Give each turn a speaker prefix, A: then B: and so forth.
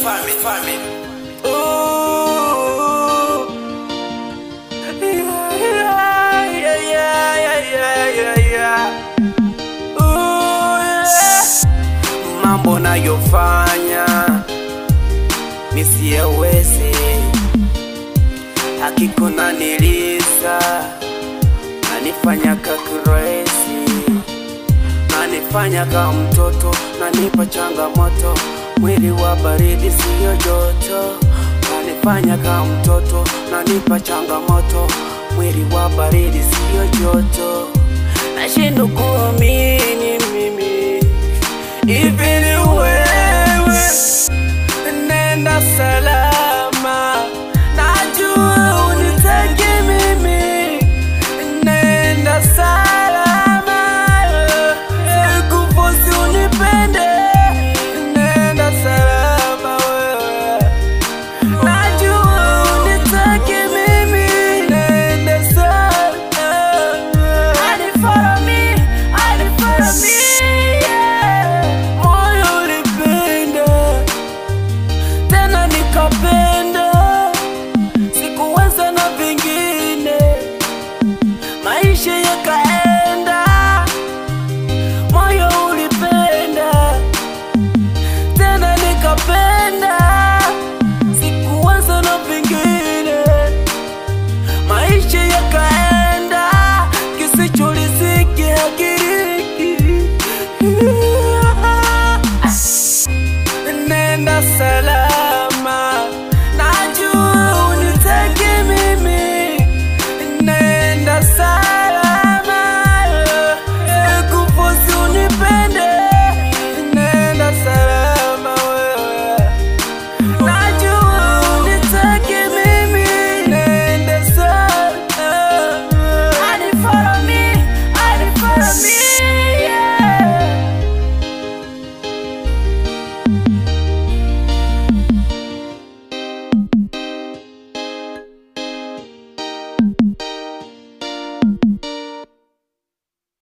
A: family, family.
B: Ooh. Yeah, yeah, yeah, yeah, yeah, yeah. Ooh, yeah. Mambo nayofanya misiyewezi, hakiko naniliza, nanifanya kakuresi, nanifanya ka mtoto, nanipa changamoto, mwili wa baridi siyo joto, nanifanya ka mtoto, nanipa changamoto, mwili wa baridi siyo joto, nashindwa kuamini mimi hivi ni wewe nenda salama, najua unitaki mimi, nenda salama, sikufosi unipende, nenda salama wewe, najua unitaki mimi, nenda salama, hadi follow me, hadi follow me, yeah. moyo ulipenda tena nikapenda, sikuweza na vingine, maisha yakaenda, moyo ulipenda, tena nikapenda, sikuweza na vingine, maisha yakaenda, kisichoriziki hakiriki nenda salama